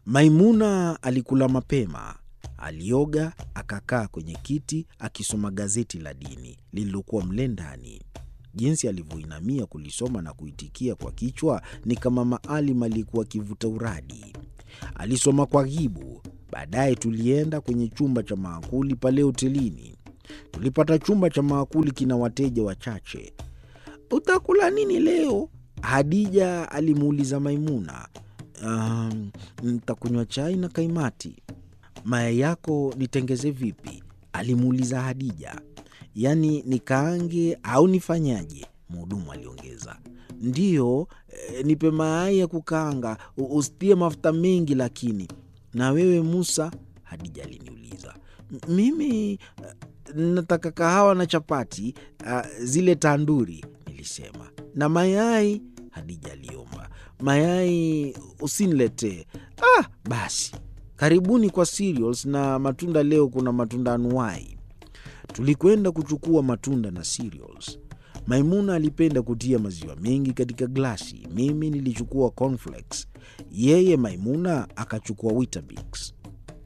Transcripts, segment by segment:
Maimuna alikula mapema, alioga, akakaa kwenye kiti akisoma gazeti la dini lililokuwa mle ndani. Jinsi alivyoinamia kulisoma na kuitikia kwa kichwa ni kama Maalim aliyekuwa akivuta uradi. Alisoma kwa ghibu. Baadaye tulienda kwenye chumba cha maakuli pale hotelini. Tulipata chumba cha maakuli kina wateja wachache. Utakula nini leo? Hadija alimuuliza Maimuna. Um, ntakunywa chai na kaimati. Mayai yako nitengeze vipi? alimuuliza Hadija. Yaani nikaange au nifanyaje? Mhudumu aliongeza. Ndiyo, e, nipe mayai ya kukaanga, usitie mafuta mengi lakini. Na wewe Musa? Hadija aliniuliza. Mimi nataka kahawa na chapati, uh, zile tanduri, nilisema. Na mayai? Hadija aliomba. Mayai usiniletee. Ah, basi karibuni kwa cereals na matunda. Leo kuna matunda anuwai. Tulikwenda kuchukua matunda na cereals. Maimuna alipenda kutia maziwa mengi katika glasi. Mimi nilichukua cornflakes, yeye Maimuna akachukua Weetabix.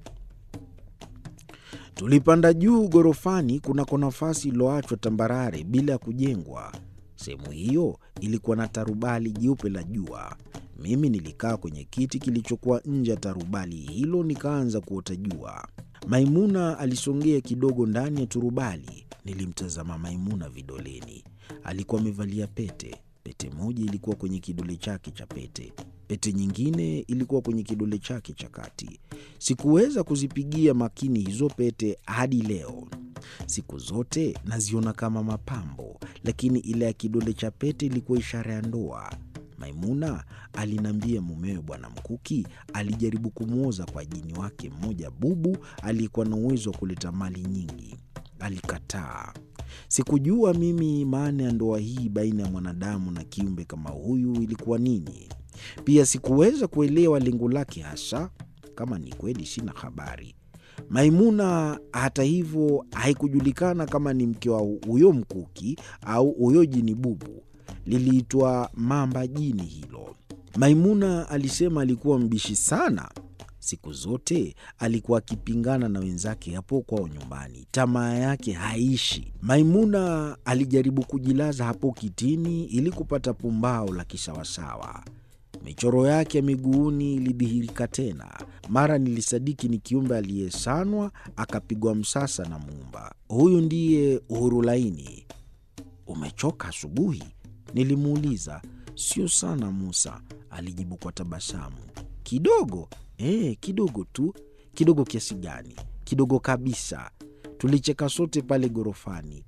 Tulipanda juu ghorofani kunako nafasi iliyoachwa tambarare bila ya kujengwa. Sehemu hiyo ilikuwa na tarubali jeupe la jua. Mimi nilikaa kwenye kiti kilichokuwa nje ya tarubali hilo, nikaanza kuota jua. Maimuna alisongea kidogo ndani ya turubali. Nilimtazama Maimuna vidoleni. Alikuwa amevalia pete. Pete moja ilikuwa kwenye kidole chake cha pete, pete nyingine ilikuwa kwenye kidole chake cha kati. Sikuweza kuzipigia makini hizo pete hadi leo. Siku zote naziona kama mapambo, lakini ile ya kidole cha pete ilikuwa ishara ya ndoa. Maimuna aliniambia mumewe Bwana Mkuki alijaribu kumwoza kwa jini wake mmoja bubu aliyekuwa na uwezo wa kuleta mali nyingi. Alikataa. Sikujua mimi maana ya ndoa hii baina ya mwanadamu na kiumbe kama huyu ilikuwa nini. Pia sikuweza kuelewa lengo lake hasa. Kama ni kweli, sina habari. Maimuna hata hivyo, haikujulikana kama ni mke wa huyo Mkuki au huyo jini bubu. Liliitwa mamba jini hilo. Maimuna alisema alikuwa mbishi sana. Siku zote alikuwa akipingana na wenzake hapo kwao nyumbani, tamaa yake haishi. Maimuna alijaribu kujilaza hapo kitini ili kupata pumbao la kisawasawa. Michoro yake ya miguuni ilidhihirika tena. Mara nilisadiki ni kiumbe aliyesanwa akapigwa msasa na Muumba. Huyu ndiye Uhuru Laini. Umechoka asubuhi? Nilimuuliza. Sio sana Musa, alijibu kwa tabasamu. Kidogo eh, kidogo tu. Kidogo kiasi gani? Kidogo kabisa. Tulicheka sote pale ghorofani.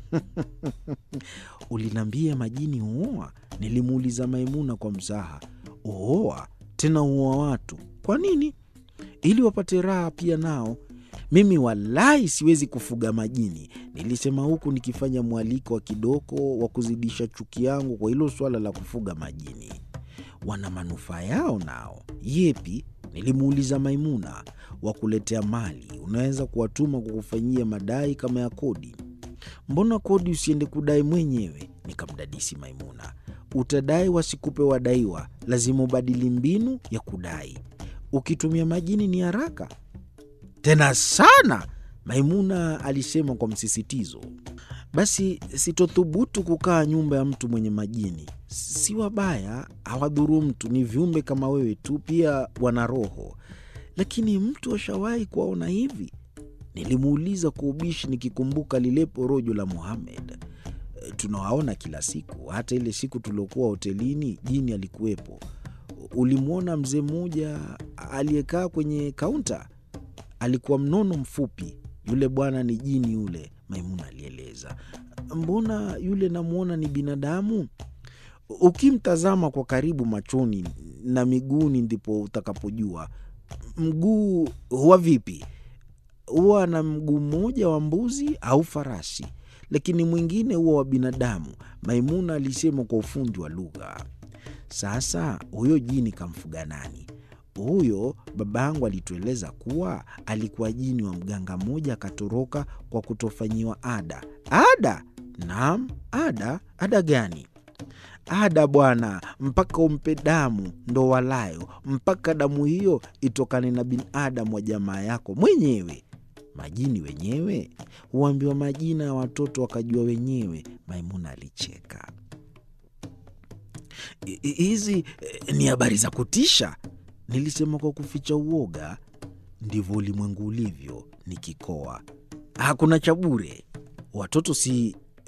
Uliniambia majini huoa? Nilimuuliza Maimuna kwa mzaha. Huoa tena huoa watu. Kwa nini? Ili wapate raha pia nao. Mimi walahi siwezi kufuga majini, nilisema huku nikifanya mwaliko wa kidoko wa kuzidisha chuki yangu kwa hilo swala la kufuga majini. Wana manufaa yao nao. Yepi? Nilimuuliza Maimuna. Wa kuletea mali, unaweza kuwatuma kwa kufanyia madai kama ya kodi. Mbona kodi usiende kudai mwenyewe? Nikamdadisi Maimuna. Utadai wasikupe wadaiwa, lazima ubadili mbinu ya kudai. Ukitumia majini ni haraka tena sana, Maimuna alisema kwa msisitizo. Basi sitothubutu kukaa nyumba ya mtu mwenye majini. Si wabaya, hawadhuru mtu, ni viumbe kama wewe tu, pia wana roho. Lakini mtu ashawahi kuwaona hivi? Nilimuuliza kwa ubishi, nikikumbuka lile porojo la Muhamed. Tunawaona kila siku, hata ile siku tuliokuwa hotelini jini alikuwepo. Ulimwona mzee mmoja aliyekaa kwenye kaunta? Alikuwa mnono mfupi. Yule bwana ni jini yule, Maimuna alieleza. Mbona yule namwona ni binadamu? Ukimtazama kwa karibu machoni na miguuni, ndipo utakapojua. Mguu huwa vipi? Huwa na mguu mmoja wa mbuzi au farasi, lakini mwingine huwa wa binadamu, Maimuna alisema kwa ufundi wa lugha. Sasa huyo jini kamfuga nani? Huyo babangu alitueleza kuwa alikuwa jini wa mganga mmoja, akatoroka kwa kutofanyiwa ada. Ada? Naam, ada. Ada gani? ada bwana, mpaka umpe damu ndo walayo, mpaka damu hiyo itokane na binadamu wa jamaa yako mwenyewe. Majini wenyewe huambiwa majina ya watoto wakajua wenyewe. Maimuna alicheka. Hizi eh, ni habari za kutisha, nilisema kwa kuficha uoga. Ndivyo ulimwengu ulivyo, nikikoa. Hakuna cha bure. Watoto si